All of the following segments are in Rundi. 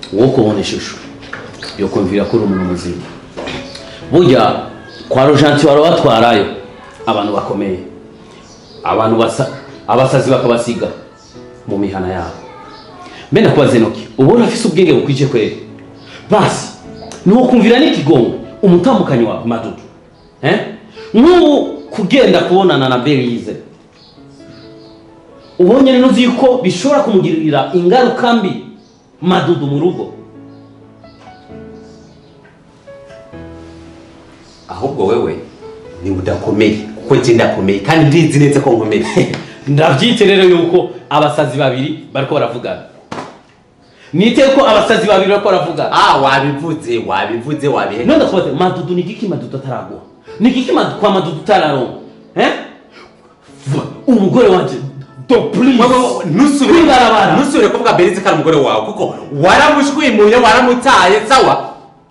wo kubona ishusho yo kumvira ko uri umuntu muzima burya kwa rojanti wari batwarayo abantu bakomeye abantu basa abasazi bakabasiga mu mihana yabo mbe ndakubaze noki ubona afise ubwenge bukwije kweli basi nuwo kumvira n'ikigongo umutambukanyi wa madudu eh? nk'ubu kugenda kubonana na berize ubonye rero uzi yuko bishobora kumugirira ingaruka mbi madudu mu rugo ahubwo wewe ni udakomeye kuko njye ndakomeye kandi ndizi neza ko nkomeye ndabyite rero yuko abasazi babiri bariko baravugana nite ko abasazi babiri bariko baravugana ah wabivuze wabivuze wabihe none ndakubaze madudu ni igiki madudu ataraguha ni igiki madu- kwa madudu utararonka eh? V- umugore wanje do please ntusubire Kwibarabara. ntusubire kuvuga berize ko ari umugore wawe kuko waramushwimuye waramutaye sawa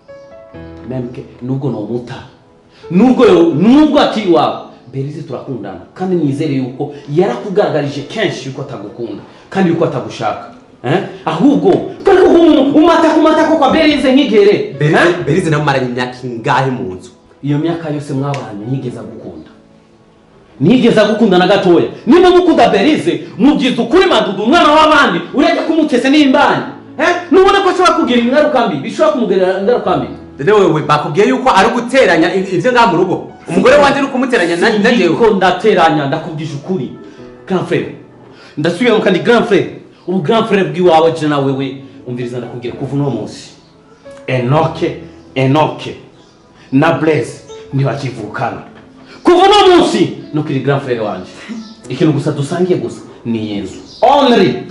memke nubwo nomuta nubwo yo- nubwo akiri wawe berize turakundana kandi nizere yuko yarakugaragarije kenshi yuko atagukunda kandi yuko atagushaka eh? ahubwo kari umata kumata ko kwa berize nkigere Berize- berize namumaranye imyaka ingahe mu nzu iyo myaka yose mwabanye ntigeze agukunda ntigeze agukunda na gatoya niba mukunda berize mubyiza ukuri madudu umwana w'abandi ureke kumutese n'imbani eh? nubona ko ashobora kugira ingaruka mbi bishobora kumugirira ingaruka mbi rero wewe bakubwiye yuko ari guteranya i- ivyo ngaha mu rugo umugore wanje ari kumuteranya na na jewe ko ndateranya ndakubwije ukuri grand frere ndasubira kandi grand frere ubu grand frere bw'iwawe je na wewe umviriza ndakubwira kuva uno munsi enoke enoke na blaise ntibakivukana kuva uno munsi nukiri grand frere wanje ikintu gusa dusangiye gusa ni yezu only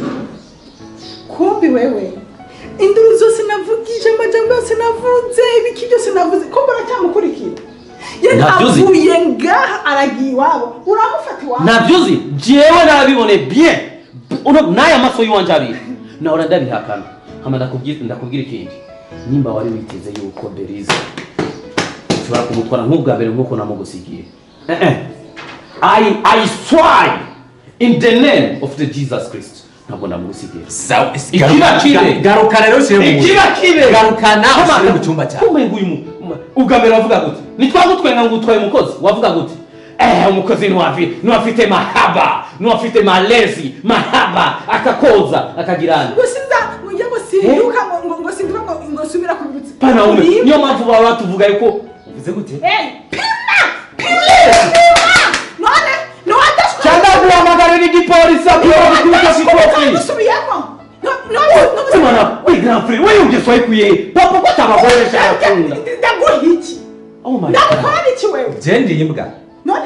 kumbi wewe induru zose navugije amajambo yose navuze ibiki byose navuze ko baracyamukurikira ye Ntabyo uzi. avuye ngaha aragiye iwabo uramufata iwabo ntabyuzi jewe narabibone bien uno n'aya maso y'iwanje abiri nahora ndabihakana hama ndakubwira ndakubwira ikindi nimba wari witeze yuko berize ushobora kumutwara nk'ubwa mbere nk'uko namugusigiye Eh, eh. I, I swear in the name of the Jesus Christ ntabwo namugusigiye Sawa, Ikiba kibe. garuka- garuka rero ushyire mu nzu. ikiba kibe garuka nawe ushyire mu cyumba cyawe kumbe nguyu mu- mu- ubwa mbere wavuga gute nitwagutwenga ngo utwaye umukozi wavuga gute eh umukozi ntiwafi- ntiwafite mahaba ntiwafite malezi mahaba akakoza akagirana ngo sinza ngo njye ngo sinduka ngo ngo ngo sinduka ngo ngo subira ku birutsi pana ume Uribwa. niyo mpamvu baba batuvuga yuko uvuze gute Hey, pima pima none none cyangwa guhamagarira igipolisi akwiye gukubita sikopi gusubiyemo none Simana, we grand frère, we ungeswa ikuye. Papa ko tabagoresha yakunda. ndaguha iki Oh my god. ndagukora iki wewe je ndi imbwa none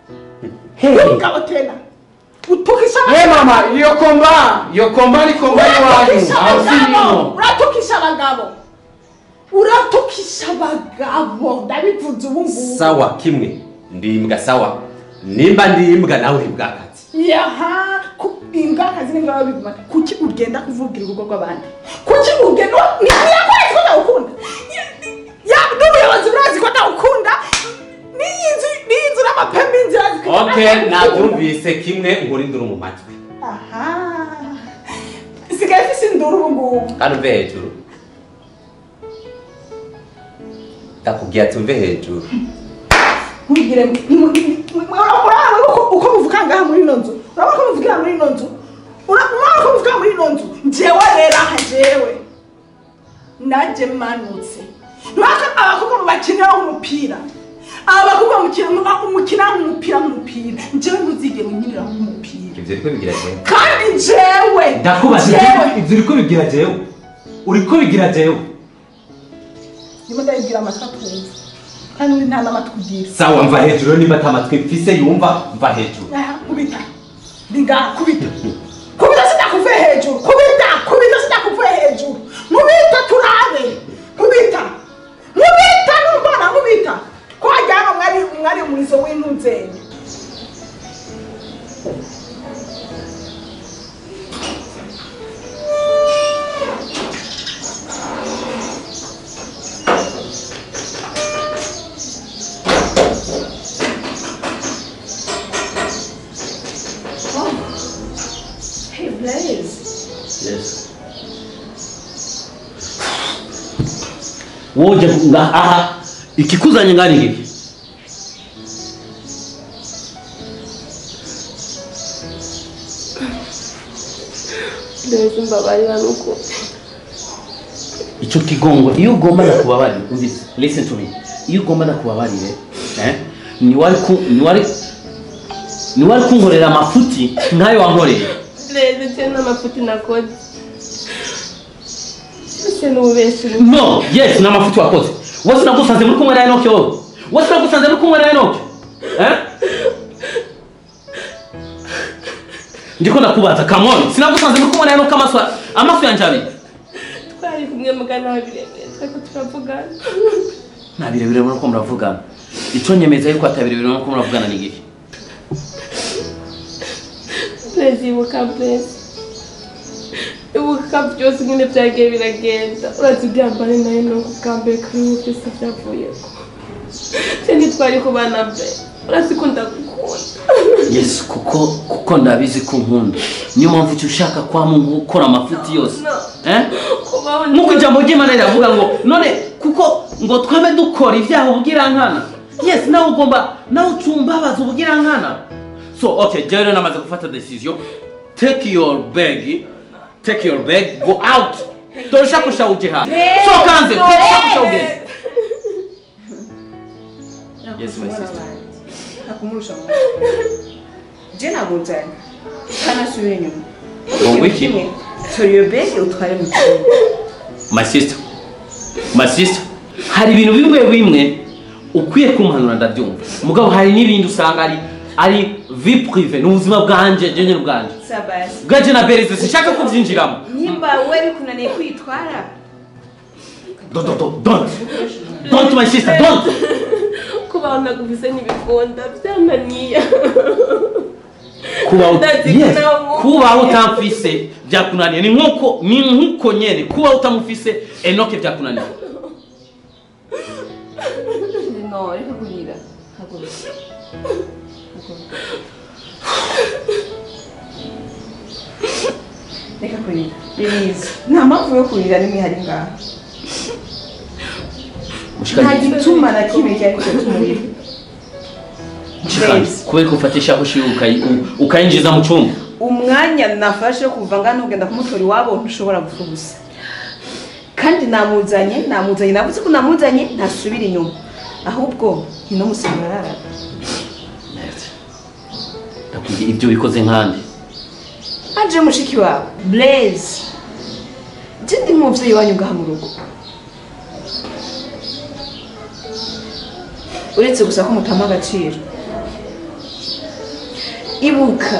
Hey. umugabo tena utukisha Hey mama, iyo komba, iyo komba ni komba iwanyu. uratukisha Aho abagabo sinimo. uratukisha abagabo uratukisha abagabo ndabivuze ubu ngubu sawa kimwe ndi imbwa sawa nimba ndi imbwa nawe uri imbwakazi yaha ku- imbwa akazi n'imbwa baba bigumana kuki ugenda kuvugira urugo rw'abandi kuki ugenda ntiyakwezi ko ndawukunda ya n'ubuyobozi burazi ko ndawukunda n'iyi nzu n'iyi nzu n'amapembe y'inzira zikajya okay nabyumvise kimwe nkuri nduru mu matwi aha isigaye ifise induru ubu ngubu kandi uve hejuru ndakubwiye ati umve hejuru ntugire urabona uko uko muvuga ngaha muri ino nzu urabona ko muvugira muri ino nzu urabona ko muvugira muri ino nzu njyewe rero aha jewe najye manutse ntibaka abakobwa mubakiniraho umupira aba bakobwa mukina- umukinaho umupira nk'umupira njyewe ntuzigere unyiniraho umupira ibyo uriko bigira jewe kandi jewe ndakubaza jewe ibyo uriko bigira jewe uriko bigira jewe ndimo ndabibwira amatwi atumva kandi uri nta n'amatwi ugira sawa mva hejuru nimba atamatwi mfise yumva mva hejuru Aha, kubita ndiga kubita kubita sinakuvuye hejuru kubita kubita sinakuvuye hejuru nkubita turabe nkubita nkubita numbona nkubita ko wajyana mwari mwari umurizo w'intuzenye Hey, woje nga aha ikikuzanye ngani ngiki Ndezi mbabarira nuko icyo kigongo iyo ugomba nakubabarira umvise listen to me iyo ugomba nakubabarire eh niwari ku niwari niwari kunkorera amafuti nkayo wankoreye Ndezi cyane n'amafuti nakoze Ese n'ububeshi no yes ni amafuti wakoze wose nagusanze muri kumwe na enoke wowe wose nagusanze muri kumwe na enoke eh ndiko ndakubaza come on sinagusanze muri kumwe na enoke amaso amaso yanjye abiri twari kumwe mugana birebire tweko turavugana nta birebire muri ko muravugana icyo nyemeza yuko atabirebire muri ko muravugana ni igihe Ndezi ibuka Ndezi ibuka byose nyine byagiye biragenda urazi ibyambare nayo ni ubwa mbere kuri ubu byose byavuyeko cyangwa twari kubana mbere urazi ko ndagukunda yes kuko kuko ndabizi ko nkunda niyo mpamvu icyo ushaka kwama gukora amafuti yose eh kubaho nk'uko ijambo ry'imana riravuga ngo none kuko ngo twabe dukora ibyaha ubugirankana yes nawe ugomba nawe ucumbabaza ubugirankana so okay jewe rero namaze gufata decision take your bag take your bag go out torushakusha uje hano soka hanze torushakusha ugeze yes my sister nakumurusha mu je ntabwo nzanye kanasubira inyuma ngo wiki tora iyo bege utware mu cyumba my sister my sister hari ibintu bimwe bimwe ukwiye kumpanura ndabyumva mugabo hari n'ibindi usanga ari ari vi prive ni ubuzima bwanje je nyine bwanje sabasi bwanje na bereze sinshaka kubyinjiramo nimba we bikunaniye kwitwara Do- do- do- don't don't my sister don't kubaho naguvise n'ibikunda byananiye kuba Ndazi yes kunamu. kuba utamfise byakunaniye ni nkuko ni nkuko nyene kuba utamufise enoke byakunaniye no reka kurira haguruka reka kurira biriza nta mpamvu yo kurira nimwe hari ngaha nta mushikanye gituma na kimwe cyari cyo tumurira mushikanye kubera kufatisha ushi ukayi- u- ukayinjiza mu cyumba umwanya nafashe wo kuva ngano ugenda kumutora iwabo ntushobora gupfa ubusa kandi namuzanye namuzanye navuze ko namuzanye ntasubira inyuma ahubwo ni no musanga arara ndakubwiye ibyo bikoze nkandi aje mushiki wawe blaze je ndi umuvyeyi wanyu ngaha mu rugo uretse gusa ko mutama agaciro ibuka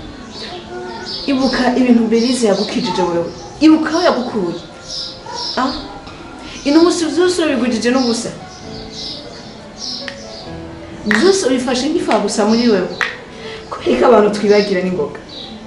ibuka ibintu berize yagukijije wewe ibuka aho yagukuye ah ino musi vyose urabigujije n'ubusa byose ubifashe nk'ifa gusa muri wewe kubera ko abantu twibagira n'ingoga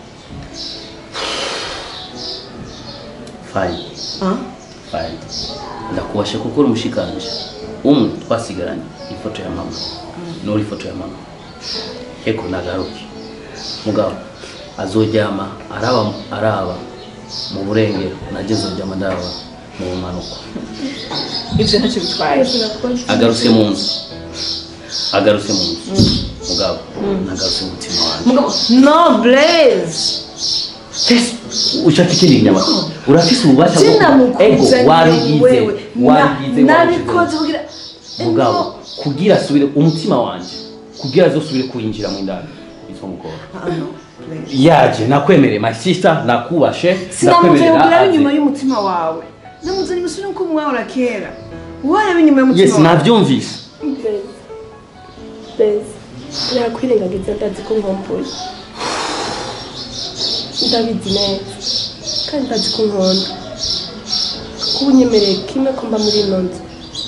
fine ah fine ndakubasha kuko uri umushikanje umwe twasigaranye ifoto ya mama nuri ifoto ya mama heko nagaruke mugabo azoryama araba araba mu burengero najye nzoryama ndaba mu bumanuko ibyo ntacyo bitwaye agarutse mu nzu agarutse mu nzu mugabo nagarutse mu mutima wanjye mugabo no blaze ushaka ikindi kinyama urafise ububasha bwo kuba- ego wabigize wabigize nabikoze kugira mugabo kugira asubire umutima wanje kugira azosubire kuyinjira mu indani bitwa mugora Ah, no, Blaze. yaje nakwemereye my sister nakubashe sinamuzanye ngo urabe aze. inyuma y'umutima wawe namuzanye musubire uko mwahora kera warabe inyuma y'umutima yes wawe navyumvise Blaze Blaze nakwirengagiza ndazi ko nkomboye ndabizi neza kandi ndazi ko nkunda kuba unyemereye kimwe ko mba muri ino nzu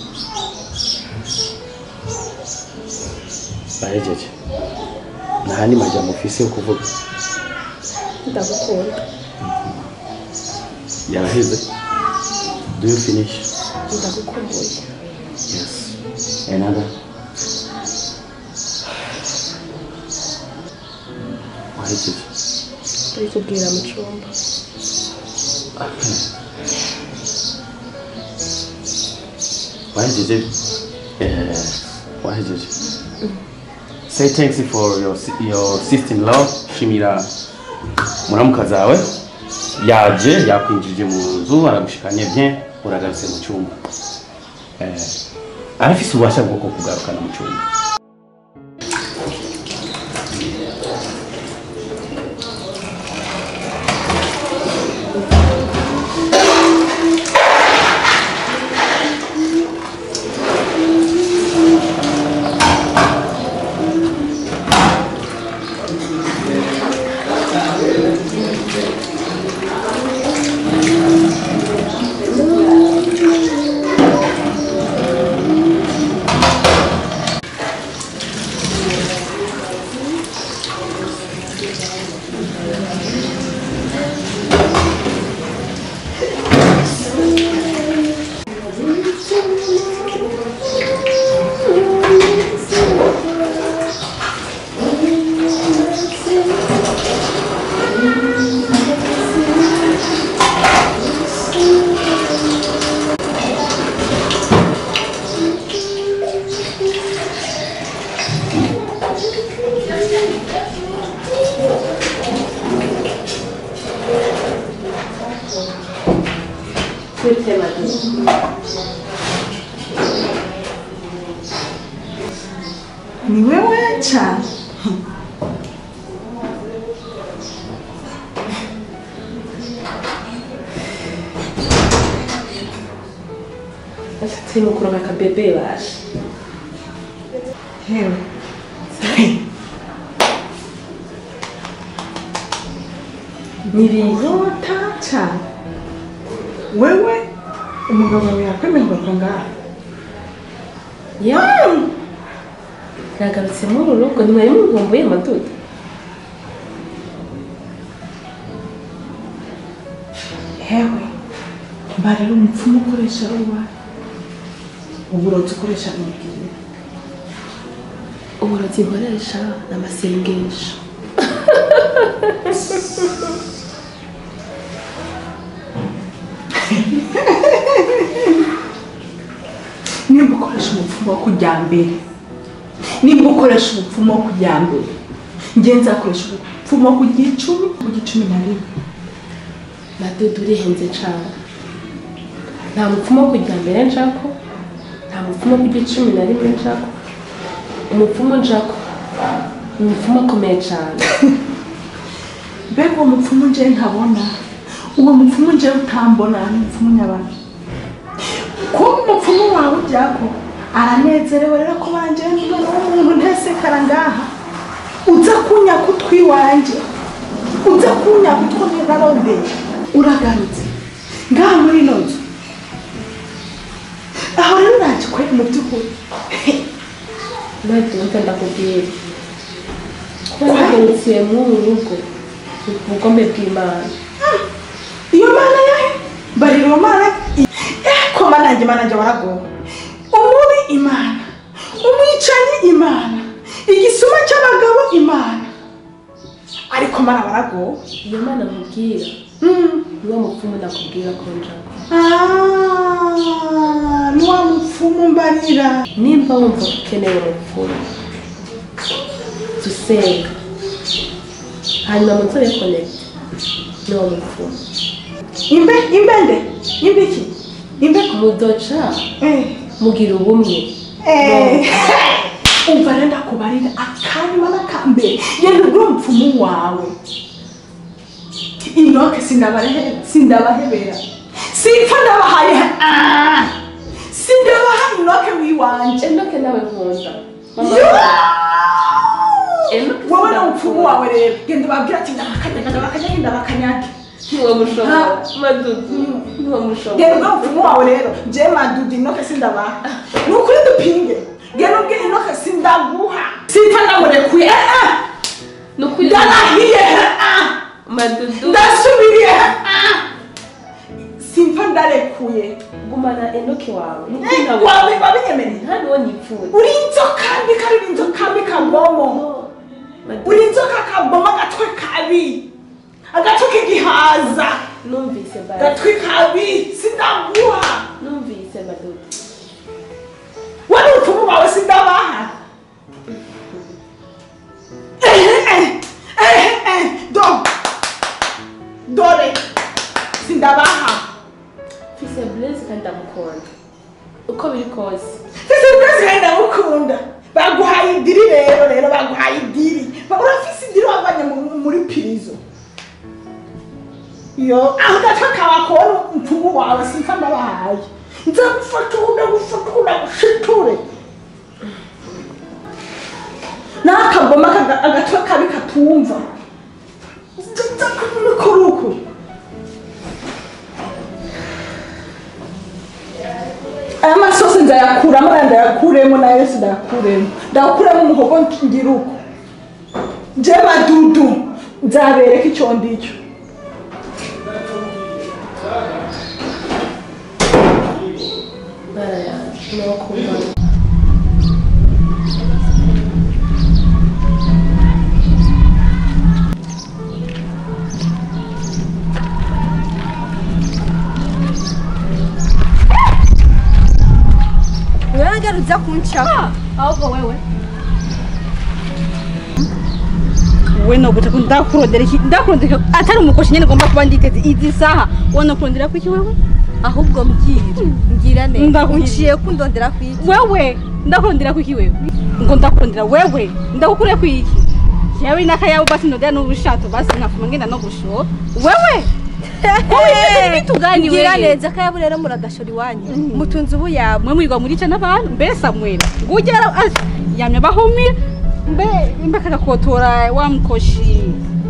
bahejeje nta ni majambo ufise yo kuvuga ndagukunda yaraheze do you finish ndagukumbuye yes another wahejeje turi kubwira mu cyumba wahejeje eh, wahejeje say thanks for your, si- your sister in law shimira muramuka zawe yaje yakwinjije mu nzu aragushikanye bien uragarutse mu cyumba eh, arafise ububasha bwo kugarukana mu cyumba Gute Madame? ni wewe cyane Ashatse kuronka akabebe basha. hewe niriyota cyane wewe umugabo wawe yakwemerwa ngaha Ya. Yagarutse muri uru rugo ntimwari muvumbuye amaduda. hewe mba rero umupfumu ukoresha ruba uburozi ukoresha n'ubwire Uburozi nkoresha ni amasengesho. nimba ukoresha umupfumu wo kujya mbere nimba ukoresha umupfumu wo kujya mbere njye nzakoresha umupfumu wo kujya icumi kujya icumi na rimwe Madudu urihenze cane. Nta mupfumu wo kujya mbere nshako, nta mupfumu wo kujya icumi na rimwe nshako. Umupfumu nshako, ni umupfumu akomeye cane. mbega uwo mupfumu nje ntabona uwo mupfumu nje utambona ni umupfumu nyabaki kuba umupfumu wawe ujyako aranezerewe rero ko banjye n'umwana w'umuntu ntesekara ngaha uza kunyaka utwi wanjye uza kunyaka utwo narondeye uragarutse ngaha muri ino nzu aho rero uraje kwera mu by'ukuri Madudu umva ndakubwira. Kuba naherukiye muri uru rugo, ni ku bugombe bw'Imana. iyo mana yahe barira uwo mana eh ko mana yanjye mana yanjye waragowe umubi imana umwicanyi imana igisuma cy'abagabo imana ariko mana waragowe Iyo Mana nkubwira, Mm. niwo mupfumu nakubwira ko nshaka. Ah, ni wa mupfumu mbarira nimba wumva ko ukeneye umupfumu dusenga hanyuma mutore konegiti niwo mupfumu imbe imbende imbiki imbe mudoca eh mugira ubumwe Eh, umva rero ndakubarira akanyuma n'akambere yenda ugura umupfumu wawe inoke sindabahe- sindabahebera simpfa ndabahaye ah, sindabaha inoke wiwanje enoke nawe nkunda Mama, Enoke wowe sindagukunda. n'umupfumu wawe rero genda ubabwira ati ndabakanyaga ndabakanyaga ndabakanyaga niwo mushobora Ha. madudu niwo genda mushobora ubwo umupfumu wawe rero je madudu inoke sindabaha ni ukuri dupinge genda ubwe inoke sindaguha simpfa ndamurekuye eh, eh. ni ukuri ndarahiye ah. madudu ndasubiriye ah. simfa ndarekuye gumana enoke wawe ni ukuri Eh, ntawe wawe wabinyemereye nta niwo nipfuye uri inzoka mbi kandi uri inzoka mbi kabomo Madudu, uri inzoka kabomo agatwe kabi agatwe k'igihaza numvise bari agatwe kabi sindaguha numvise madudu sisi ya blaze kandi ndamukunda uko biri kose sisi blaze kandi ndamukunda baguhaye idiri rero rero baguhaye idiri Ba- urafise idiri wavanye mu- muri pirizo yo aho gato kawakora mpumu wawe simfa ndabahaye nzagufata ubu ndagufata ubu ndagushiture n'akagoma kaga- agatwe kabi katumva nzakuruku aya masosi nzayakuramo aya ndayakuremo na yose ndayakuremo ndayakuremo umuhogo ngira uko je madudu nzabereka icyo ndicyo bara yanjye n'abakundana Wewe uza kunca ahubwo wewe we no gutaka ndakurondera iki ndakurondera atari umukoshi nyene ngomba kuba nditeze izi saha wona kurondera kwiki wewe ahubwo mbwira mbwira neza Ndakubwira. unciye kundondera kwiki wewe ndakurondera kwiki wewe ngo ndakurondera wewe ndagukure kwiki yewe n'akayabo basi ndondera n'ubushato basi nkafuma ngenda no gushora wewe bitugani mbwira wewe neza akayabo rero muragashora iwanyu mutunze ubu yabo mwe mwirwa murica n'abantu mbe samwela ngugera yamye bahumira mbe mbe kagakotora wa mukoshi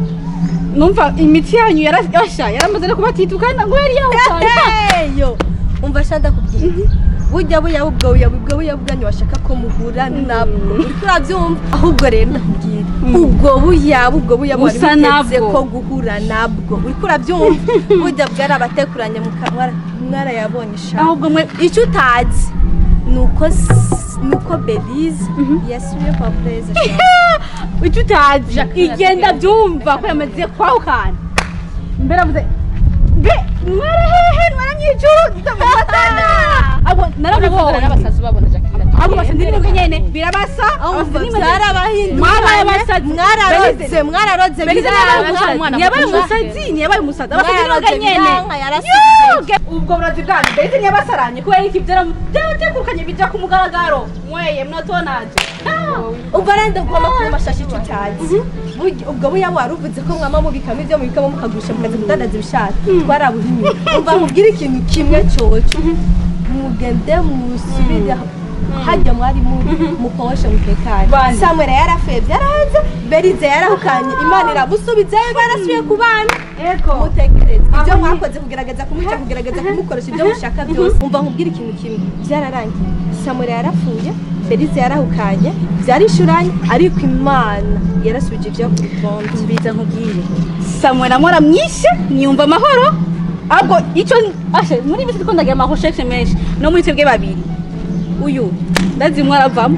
numva imiti yanyu yarasha yaramaze no kubatitukana ngo yari yawukaye yo umva sha ndakubwira burya buya ubwo buya ubwo buya bwanyu bashaka ko muhura nabwo uriko urabyumva ahubwo rero ndakubwira ubwo buya ubwo buya bwari Busa buteze nabwo. ko guhura nabwo uriko urabyumva burya bwari abatekuranye mu kanwa mwarayabonye sha ahubwo mwe icyo utazi ni uko s- ni uko belize yasubiye kwa perezida icyo utazi Jacqueline igenda Jacqueline. byumva ko yamaze kwahukana mbere avuze mbe mwarahehe mwaranyijuru ndamufatana abo naramubonye n'abasazi babona jacqueline abo basa ndirimbo nyene birabasa ahubwo abasa byarabahinduye Mwabaye abasazi. mwararodze mwararodze Belize biranga ntiyabaye umusazi ntiyabaye umusazi abasa mwararodze ndirimbo nyene biranga yarasigaye Yuge! ubwo burazi bwanyu Belize ntiyabasaranye kubera iki byara byabategukanye bija ku mugaragaro mweye mwatonaje ubwo rero ndagomba kuba amashashi icyo utazi Burya- ubwo buya waruvuze ko mwama mubikamo ibyo mubikamo mukagurisha mukaza kudandaza ibishaka twarabuhinyuye umva mubwire ikintu kimwe cyoco mugende musubire hajya mwari muri mukoshe mutekane Bande. samwera yarafebye araza berize yarahukanye imana iramusubizayo barasubiye ku bana mutekereze ibyo mwakoze kugerageza kumuca kugerageza kumukoresha ibyo mushaka byose umva nkubwire ikintu kimwe byararangiye samwera yarapfuye berize yarahukanye byarishuranye ariko imana yarasubije ibyo ku rutonde mbiza nkubwire samwera mora mwinshi niyumva amahoro ahubwo icyo ashe muri bisi ko ndagira amahosheshe menshi no muri twebwe babiri uyu ndazi mwaravamo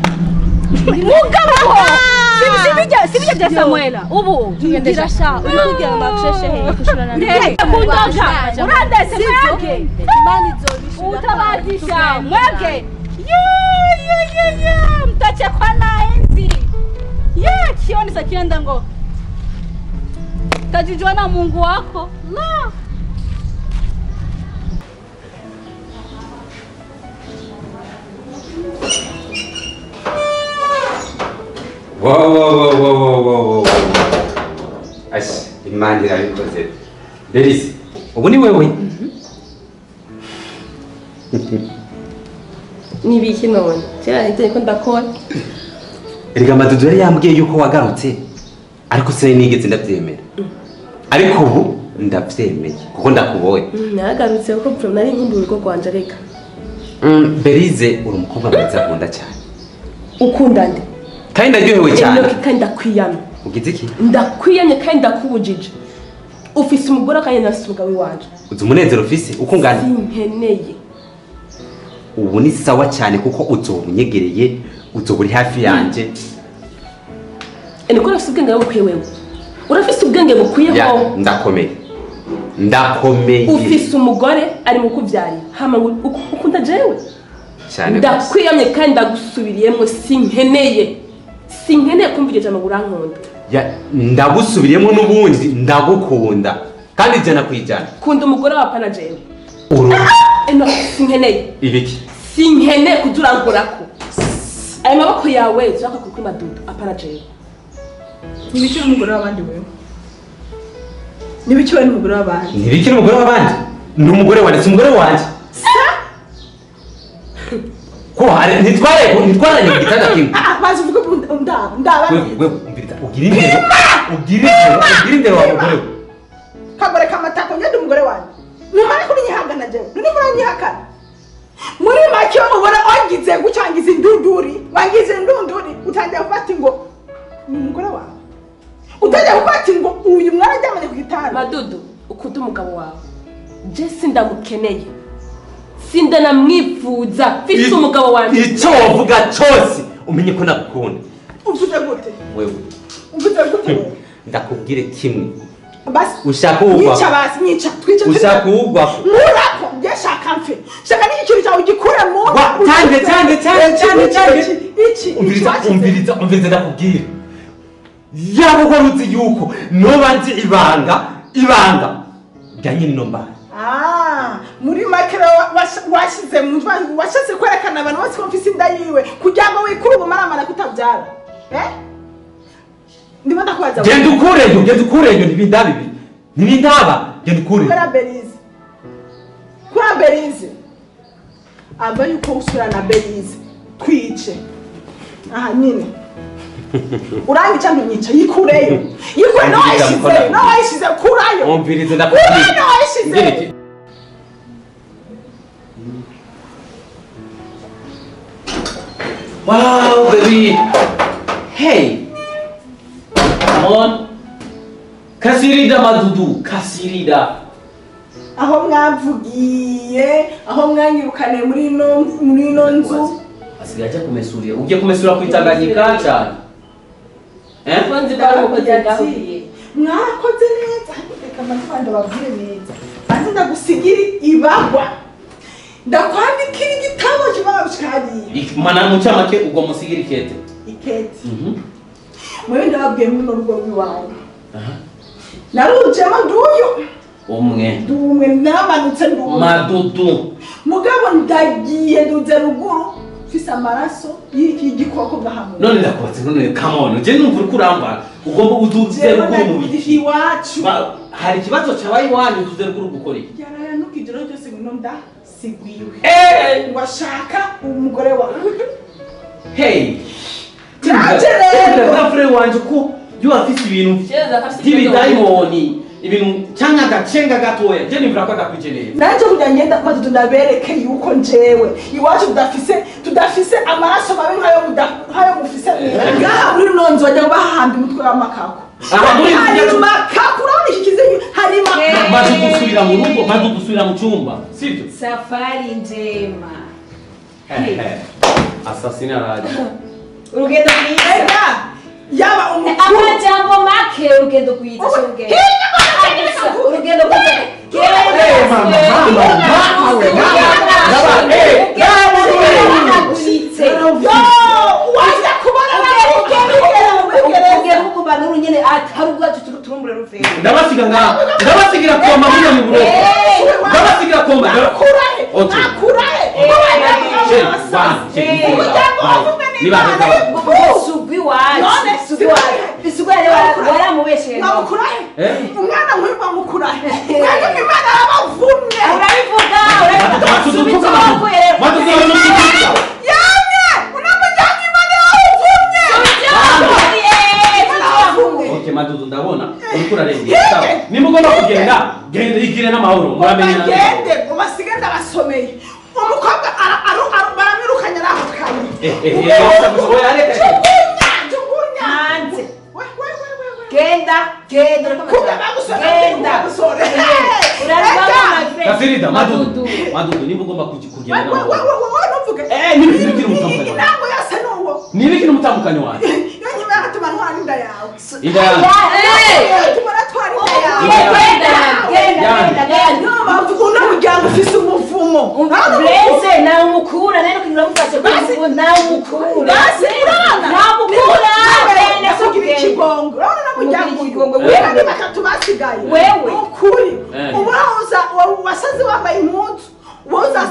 mugabo si- si bijya- si bijya bya samwera ubu ngira sha uri kugira ngo bakusheshe hehe kushurana Hey, kundoga urandese mwebwe imana izobishura utabazisha mwebwe Ye, ye, ye, ye, mtachekwa na enzi ye kioni sa kienda ngo tajijua na mungu wako la Wow, wow, wow, wow, wow, wow, wow. Ashi, imana irabikoze. Berize, ubu ni wewe? n'ibiki none kera niteye ko ndakora Erega Madudu yari yambwiye yuko wagarutse, ariko sinari nigeze ndabyemera. Ariko ubu ndabyemeye kuko ndakubonye. nagarutse kuko pfuro nari nkumbuye urugo rwanje reka Mm, Berize uri umukobwa mwiza nkunda cyane. ukunda nde Kandi ndaryohewe cyane. Enoki kandi ndakwiyamye Ugize iki? ndakwiyamye kandi ndakubujije ufise umugore kandi nafise umugabo iwanje Uzi umunezero ufise uko ungana. sinkeneye Ubu ni sawa cyane kuko uzoba unyegereye, uzoba uri hafi yanjye. niko urafise ubwenge bukwiye wewe urafise ubwenge bukwiye Ya, ko ndakomeye. Ndakomeye. ufise umugore ari mu kubyarira hama ngo uku- ukunda jewe cyane. rwose. ndakwiyamye kandi ndagusubiriyemo sinkeneye sinkeneye kumva iryo jambo ngo urankunda Ya, ndagusubiriyemo n'ubundi ndagukunda kandi ijana ku ijana kunda umugore wa pana jewe uru eno sinkeneye ibiki sinkeneye kudurangurako ayo maboko yawe turaka kuri madudu apana jewe ntibiki n'umugore w'abandi wewe ntibiki we n'umugore w'abandi ntibiki n'umugore w'abandi ni umugore wanjye si umugore wanjye ko hari ntitware ntitwaranye mu gitanda kimwe Ah, bazi uvuge ubu ndaba ndaba wewe wewe umviriza ugira indero ugira indero ugira indero wa mugore we kagore kamatako njye ndi umugore wanjye nimara kuri nyihangana jewe none muranyihakana muri make ubona wangize gucangiza indunduri wangize indunduri utangiye kuvuga ati ngo ni umugore wawe utangiye kuvuga ati ngo uyu mwana aryamanye ku gitanda madudu ukunda umugabo wawe je sindamukeneye sindanamwifuza mfise umugabo wanje icyo wavuga cyose umenye ko nagukunda uvuze gute wewe uvuze gute wewe? ndakubwire kimwe basi ushaka uwugwa nyica basi nyica twice ushaka uwugwa murako njye shaka mfe shaka n'iki kintu cyawe ugikure mu Wa- cyane, cyane, cyane, cyane, cyane. iki umviriza iki umviriza umviriza ndakubwira yaba wari uzi yuko noba nzi ibanga ibanga rya nyine ino mbara Ah, muri make rero wash- washyize mu mva- washatse kwerekana abantu bose ko mfise inda yiwe kugira ngo wikure ubumaramara kutabyara eh ndimo ndakubaza genda ukureyo genda ukureyo ntibindaba ibi ntibindaba genda ukureyo kura berize kura berize ava yuko usura na berize twice aha nyine urangica ntunyica yikureyo yikure nawe wayishyizeyo nawe wayishyize kurayo umviriza kurayo ndakubwira nawe wayishyizeyo Wow, baby. Hey. Come on. Kasirida madudu, kasirida. aho mwavugiye aho mwanyirukaniye muri ino muri ino nzu Asigaye ajya kumesurira. Ugiye kumesura ku Tanganyika cyane. Eh? nzi ko ari umukozi ngaho mwarakoze neza reka amafaranga babwire neza banze ndagusigira ibagwa ndakwandikira igitabo kibaga gushikariye Mana mu cyamake ubwo musigira ikete. iketi Mhm. mwewe ndababwiye muri runo rugo rw'iwawe Aha. narujemo nduyu Umwe. ndumwe namanutse nduyu Madudu. mugabo ndagiye nduze ruguru mfise amaraso y'iki gikoko gahamwe None ndakubatse none come on. Je numva uri kuramba. Ugomba uduze jewe ruguru mu nagiye biki. iwacu Ba- Hari ikibazo cyabaye iwanyu uduze ruguru gukora iki? yarayanuka ijoro ryose ngino ndasigwiwe Eh! ngo ashaka umugore wawe Hey! Naje rero. Bafure wanje ko yo afite ibintu Cheza afite by'ibidayimoni ibintu cyangwa agacenga gatoya je nimvira ko adakwikeneye nanjye kugira ngenda kuba tunabereke yuko njewe iwacu tudafise tudafise amaraso mabi nkayo muda- nkayo mufise ngaha muri runo nzu bajya bahahamba umutwe w'amakako Aha, muri izi hari nzu- makako urabona iki kizingi hari makako maze gusubira mu rugo maze gusubira mu cyumba sibyo safari njema asasina araje urugendo rwiza ega yaba umukuru amajambo make urugendo rwiza si urugendo Gusa, urugendo rwiza Uragurutse. wajya kubona ubwira nk'ukuba n'uru nyene atari ubwacu turi turumbure ruvera ndabasiga ngaha ndabasigira koma muri mu buroko ndabasigira koma akurahe Okay. akurahe Je, bana, je, niba sugwi wacu None, sugwi wacu sugwi wacu waramubeshere namukurahe Eh? umwana nk'uyu bamukurahe mwebwe imana yabavumye urabivuga urabivuga subiza amaboko yamye unamujyanye imana yabavumye Okay, madudu ndabona uriko urarengera sawa nimba ugomba kugenda genda igire n'amahoro muramenye na bagende ngo basige ndabasomeye umukobwa ara- aru- aru- baramwirukanye ari aho kane Eh, eh, eh, oya, reka, reka. jugunya jugunya hanze We, we, we, we, we. genda genda kumbe bagusora genda bagusora uraribamo my friend Gafirida, madudu Madudu. madudu nimba ugomba kugi- kugenda n'amahoro ntuvuge Eh, n'ibintu bikiri mutandukanye. intango yose ni uwo ni ibiki n'umutambukanyi wanjye iyo nyuma yagatuma ntwara inda yawe inda yanjye yatuma natwara inda yawe genda genda genda genda niyo mpamvu uno muryango ufise umuvumo Blaze nawe umukura rero kugira mufashe kugira nawe umukura basi urabona nawe umukura bene kugira sugenda ikigongo urabona no muryango Kugira ikigongo, uyu wewe. ni batatu basigaye Wewe. ukuri Eh. uba uza wasaze wambaye impuzu woza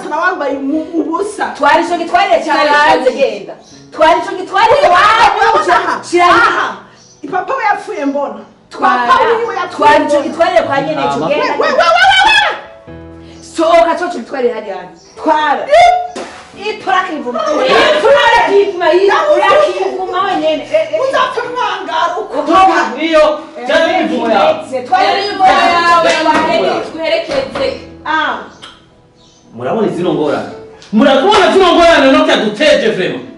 wambaye umu- ubusa twari ico gitwarire cyane hanze genda twari ico gitwarire aha shira aha ipapa we yapfuye mbona twara papa wiwe yapfuye twari ico mbona gitwarire kwa nyene ico Ah, we genda we we we we sohoka co co gitwarire hariya twara ipurakivuma Ipurakivuma, urakivuma wenyene Eh, eh. uzapfa mwangara uko Toka. iyo cyangwa imivumo yawe twari imivumo yawe wageni twerekeze ah murabona izino ngorane murabona zino ngorane no cyaduteje vrema